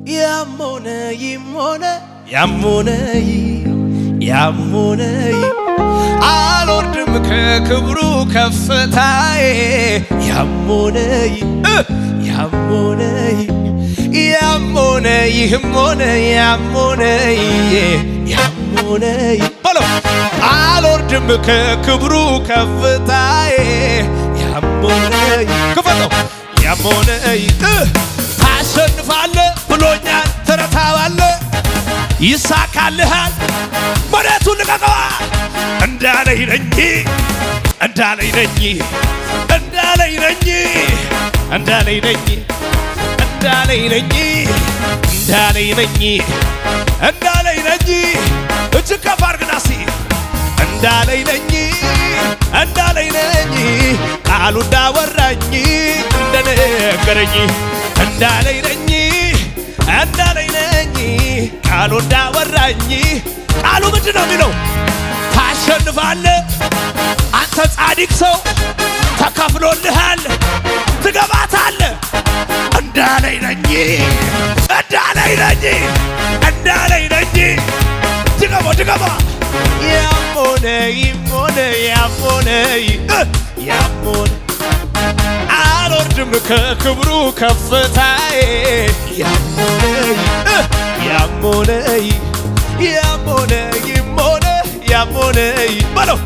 ያሞነ ይሞነ ያሞነ ያሞነ አልወርድም ከክብሩ ከፍታዬ ያሞነ ያሞነ ያሞነ ይህም ሆነ ያሞነ ያሞነ በለው አልወርድም ከክብሩ ከፍታዬ ያሞነ ክፈተው ያሞነ ታሸንፋለ ብሎኛል ትረታዋለ ይሳካልሃል መሬቱን ልቀቀዋ እንዳለኝ ነኝ እንዳለኝ ነኝ እንዳለኝ ነኝ እንዳለኝ ነኝ እንዳለኝ ነኝ እንዳለኝ ነኝ እንዳለኝ ነኝ እጅግ ከፍ አድርግና እስቲ እንዳለኝ ነኝ እንዳለኝ ነኝ ቃሉ እንዳወራኝ እንደነገረኝ እንዳለኝ ነኝ እንዳለኝ ነኝ ቃሉ እንዳወራኝ ቃሉ ምንድን ነው የሚለው? ታሸንፋለ አንተ ጻድቅ ሰው ተከፍሎልሃል፣ ትገባታለ እንዳለኝ ነኝ እንዳለኝ ነኝ እንዳለኝ ነኝ ድገሞ ድገሞ ያሞነ ይሞነ ያሞነ ያሞነ አልወርድም ከክብሩ ከፍታዬ ያሞነ ያሞነ ያሞነ ይሞነ ያሞነ በለው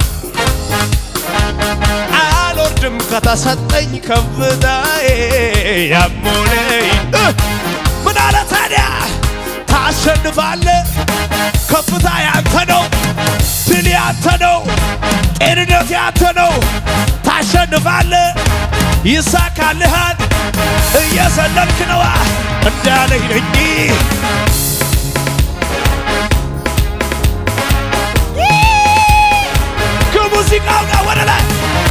አልወርድም ከተሰጠኝ ከፍታዬ ያሞነ ምን አለ ታዲያ ታሸንፋለ ከፍታ ያንተ ነው ድል ያንተ ነው ጤንነት ያንተ ነው ታሸንፋለ ይሳካልሃል እየዘለልክ ነዋ እንዳለኝ ነኝ ከሙዚቃው ጋር ወደ ላይ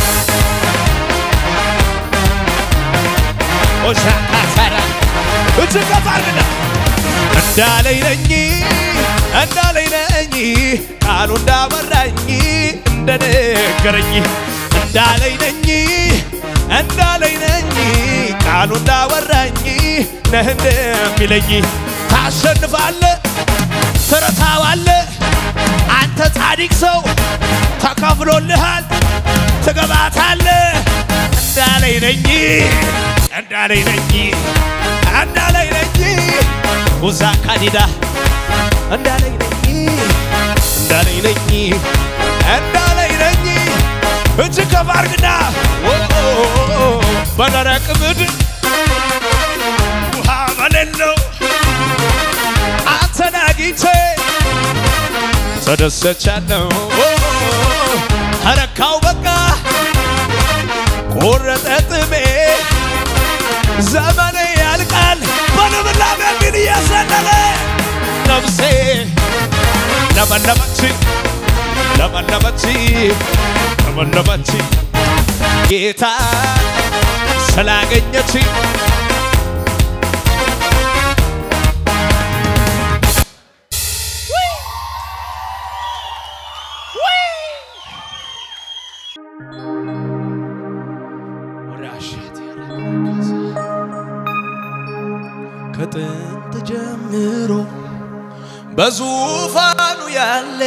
ኦሻካሳራ እጅግ ከፍ አድርግና እንዳለኝ ነኝ እንዳለኝ ነኝ ቃሉ እንዳበራኝ እንደነገረኝ እንዳለኝ ነኝ እንዳለኝ ነኝ ቃሉ እንዳወራኝ ነህ እንደሚለኝ ታሸንፋለ ትረታዋለ አንተ ጻድቅ ሰው ተከፍሎልሃል ትገባታለ እንዳለኝ ነኝ እንዳለኝ ነኝ እንዳለኝ ነኝ ውዛ ካዲዳ እንዳለኝ ነኝ እንዳለኝ ነኝ እንዳለኝ ነኝ እጅግ ከፍ አድርግና በደረቅ ምድር ውሃ በሌለው አንተን አግኝቼ ተደሰቻለሁ። ተረካው በቃ ቆረጠ ጥሜ ዘመኔ ያልቃል በልምላሜ ግን እየዘለለ ነፍሴ ለመለመች ለመለመች ለመለመች ጌታ ስላገኘች ከጥንት ጀምሮ በዙፋኑ ያለ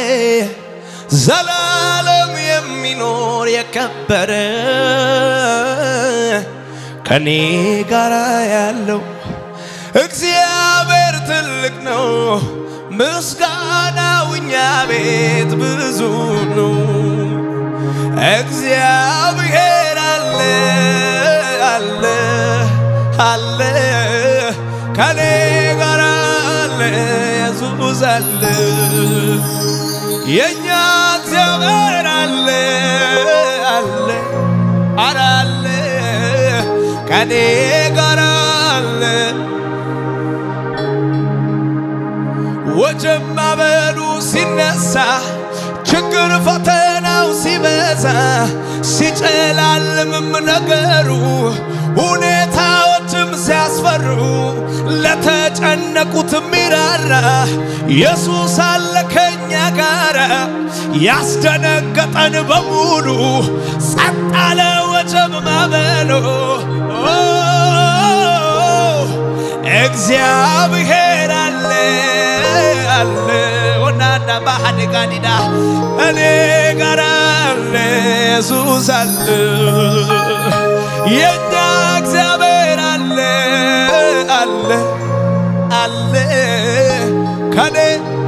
ዘላለም የሚኖር የከበረ ከኔ ጋር ያለው እግዚአብሔር ትልቅ ነው። ምስጋናው እኛ ቤት ብዙ ነው። እግዚአብሔር አለ አለ አለ ከኔ ጋር አለ ኢየሱስ አለ የእኛ እግዚአብሔር አለ አለ ኧረ አለ ከኔ ጋር አለ ወጀብ ማዕበሉ ሲነሳ ችግር ፈተናው ሲበዛ ሲጨላልምም ነገሩ ሁኔታዎችም ሲያስፈሩ ለተጨነቁት ሚራራ ኢየሱስ አለ ከኛ ጋራ ያስደነገጠን በሙሉ ጸጥ አለ ወጀብ ማዕበሉ እግዚአብሔር አለ አለ ወናና ባህድ ጋዲዳ እኔ ጋር አለ ኢየሱስ አለ የኛ እግዚአብሔር አለ አለ አለ ከኔ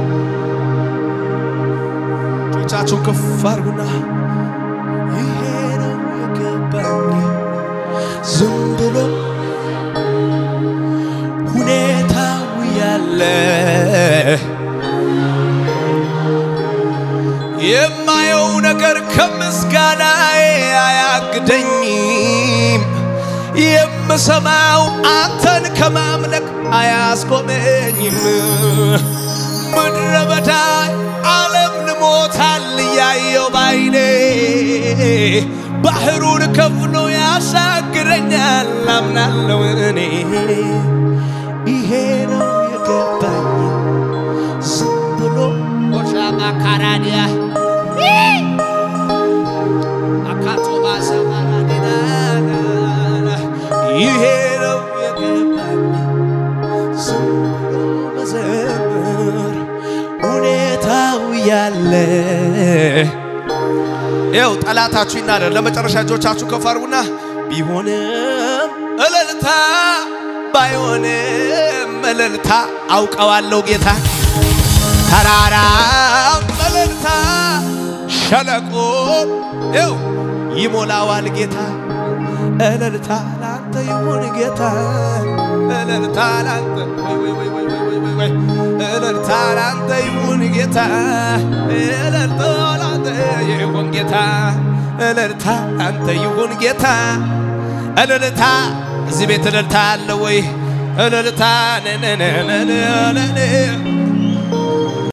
እጆቻችሁን ከፍ አድርጉና ይሄ ነው የገባኝ ዝም ብሎ ሁኔታው ያለ የማየው ነገር ከምስጋናዬ አያግደኝም። የምሰማው አንተን ከማምለክ አያስቆመኝም። ምድረ በዳ ዓለም ልሞታል እያየው ባይኔ ባህሩን ከፍሎ ያሻግረኛል አምናለው እኔ ይሄ ነው የገባኝ ዝም ብሎ ኦሻማ ካራዲያ አካቶባ ሰማራዲና ይሄ ነው የገባኝ ዝም ብሎ መዘመር ሁኔታው ያለ ይኸው ጠላታችሁ ይናደር። ለመጨረሻ እጆቻችሁ ከፍ አድርጉና ቢሆንም እልልታ ባይሆንም እልልታ አውቀዋለሁ ጌታ ተራራም እልልታ ሸለቆ ይኸው ይሞላዋል ጌታ እልልታ ላንተ ይሁን ጌታ እልልታ ላንተ ወይ ወይ ወይ ወይ ወይ ወይ ወይ እልልታ ላንተ ይሁን ጌታ እልልታ ላንተ ይሁን ጌታ እልልታ ላንተ ይሁን ጌታ እልልታ እዚህ ቤት እልልታ አለ ወይ? እልልታ ነነነነነ